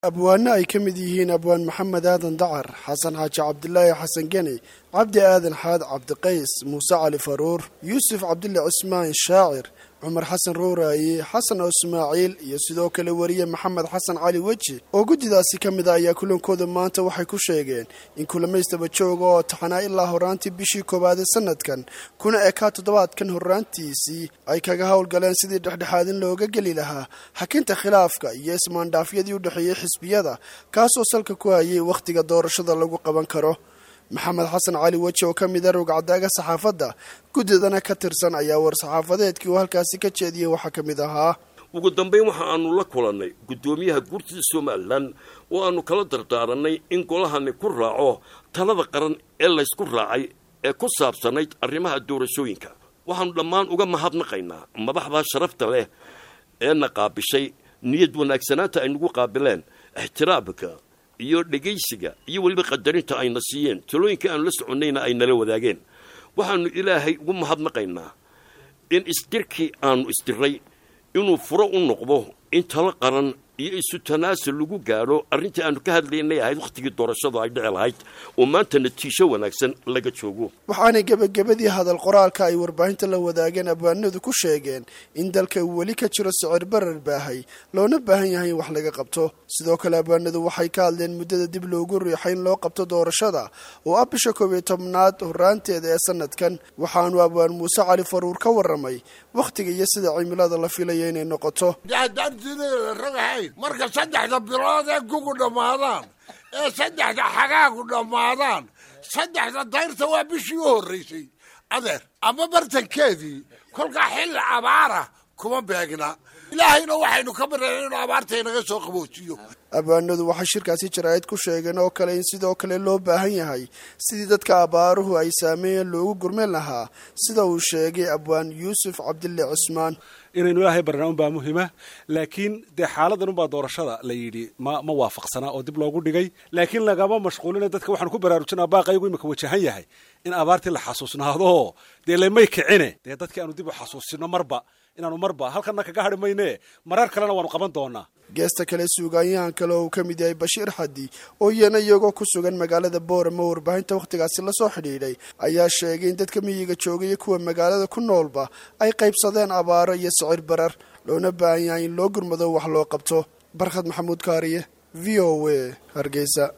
abwaano ay ka mid yihiin abwaan maxamed aadan dacar xasan xaaji cabdilaahi xasan geni cabdi aadan xaad cabdiqays muuse cali faruur yuusuf cabdille cismaan shaacir cumar xasan rooraaye xasan oo ismaaciil iyo sidoo kale wariye maxamed xasan cali weji oo guddidaasi ka mid a ayaa kulankooda maanta waxay ku sheegeen in kulamaystaba jooga oo taxanaa ilaa horaantii bishii koowaade sanadkan kuna ekaa toddobaadkan horraantiisii ay kaga howlgaleen sidii dhexdhexaadin looga geli lahaa xakinta khilaafka iyo ismaandhaafyadii u dhexeeyey xisbiyada kaasoo salka ku hayay wakhtiga doorashada lagu qaban karo maxamed xasan cali weji oo ka mid a rogcadaaga saxaafadda guddidana ka tirsan ayaa war-saxaafadeedkii uu halkaasi ka jeediyey waxaa ka mid ahaa ugu dambayn waxa aanu la kulannay guddoomiyaha guurtida somalilan oo aanu kala dardaaranay in golahani ku raaco talada qaran ee laysku raacay ee ku saabsanayd arrimaha doorashooyinka waxaannu dhammaan uga mahadnaqaynaa madaxdaa sharafta leh ee na qaabishay niyad wanaagsanaanta ay nagu qaabileen ixtiraamka iyo dhegaysiga iyo weliba qadarinta ayna siiyeen talooyinka aanu la soconnayna ay nala wadaageen waxaannu ilaahay ugu mahadnaqaynaa in isdirkii aanu isdiray inuu furo u noqdo in talo qaran iyo isu tanaasul lagu gaadho arrintii aanu ka hadlaynay ahayd wakhtigii doorashadu ay dhici lahayd oo maanta natiijo wanaagsan laga joogo waxaanay gebagabadii hadal qoraalka ay warbaahinta la wadaageen abwaanadu ku sheegeen in dalka uu weli ka jiro sicir barar baahay loona baahan yahay in wax laga qabto sidoo kale abwaanadu waxay ka hadleen muddada dib loogu riixay in loo qabto doorashada oo ah bisha koob iyo tobnaad horraanteeda ee sanadkan waxaanu abwaan muuse cali faruur ka warramay wakhtiga iyo sida cimilada la filayo inay noqoto marka saddexda bilood ee gugu dhammaadaan ee saddexda xagaagu dhammaadaan saddexda dayrta waa bishii u horraysay adeer ama bartankeedii kolkaa xilli abaara kuma beegna ilaahayna waxaynu ka bareen inuu abaarta inaga soo qaboojiyo abwaanadu waxay shirkaasi jaraa'id ku sheegeen oo kale in sidoo kale loo baahan yahay sidii dadka abaaruhu ay saameeyeen loogu gurmeen lahaa sida uu sheegay abwaan yuusuf cabdille cusmaan inaynu ilaahay barnaa unbaa muhima laakiin dee xaaladan unbaa doorashada la yidhi ma ma waafaqsanaa oo dib loogu dhigay laakiin lagama mashquulina dadka waxaanu ku baraarujinaa baaqaygu imika wajahan yahay in abaartii la xasuusnaado dee lemay kicine dee dadkii aanu dib u xasuusino marba inaanu marba halkana kaga hadhi mayne marar kalena waanu qaban doonaa geesta kale suugaanyahan kale oo uu ka mid yahay bashiir xadi oo iyana iyagoo ku sugan magaalada boorama warbaahinta wakhtigaasi lasoo xidhiidhay ayaa sheegay in dadka miyiga jooga iyo kuwa magaalada ku noolba ay qaybsadeen abaaro iyo sicir barar loona baahan yahay in loo gurmado wax loo qabto barkhad maxamuud kaariye v o a hargeysa